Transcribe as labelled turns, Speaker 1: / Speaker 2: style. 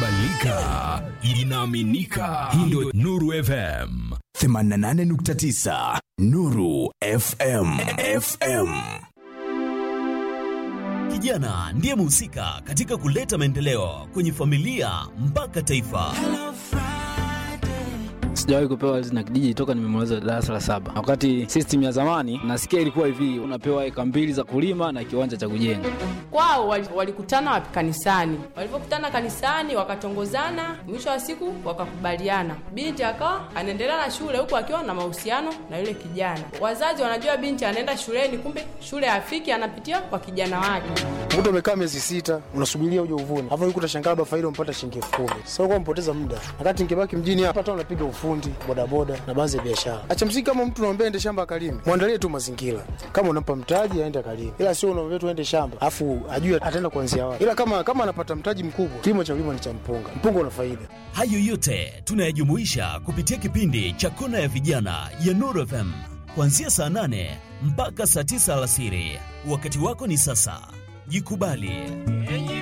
Speaker 1: inakubalika, inaaminika. Hii ndio Nuru FM
Speaker 2: 88.9 Nuru FM. FM.
Speaker 3: Kijana ndiye mhusika katika kuleta maendeleo kwenye familia mpaka taifa.
Speaker 4: Sijawahi kupewa zina kijiji toka nimemaliza darasa la saba. Wakati system ya zamani nasikia ilikuwa hivi, unapewa eka mbili za kulima na kiwanja cha kujenga.
Speaker 5: Kwao wali- walikutana wapi? Kanisani. Walipokutana kanisani, wakatongozana, mwisho wa siku wakakubaliana. Binti akawa anaendelea na shule huku akiwa na mahusiano na yule kijana. Wazazi wanajua binti anaenda shuleni, kumbe shule hafiki, anapitia kwa kijana wake.
Speaker 6: Mtu umekaa miezi sita unasubiria uje uvune, hapo yuko utashangaa labda faida umpata shilingi elfu kumi. Sasa kwa mpoteza muda, wakati ningebaki mjini hapa, hata unapiga ufundi, bodaboda na baadhi ya biashara. Acha msiki, kama mtu unaambia ende shamba akalime, mwandalie tu mazingira. Kama unampa mtaji aende akalime, ila sio unaambia tu ende shamba afu ajue ataenda kuanzia wapi. Ila kama kama anapata mtaji mkubwa, kilimo cha kulima ni cha mpunga. Mpunga una faida.
Speaker 3: Hayo yote tunayajumuisha kupitia kipindi cha Kona ya Vijana ya Nuru FM kuanzia saa nane mpaka saa tisa alasiri. Wakati wako ni sasa, jikubali.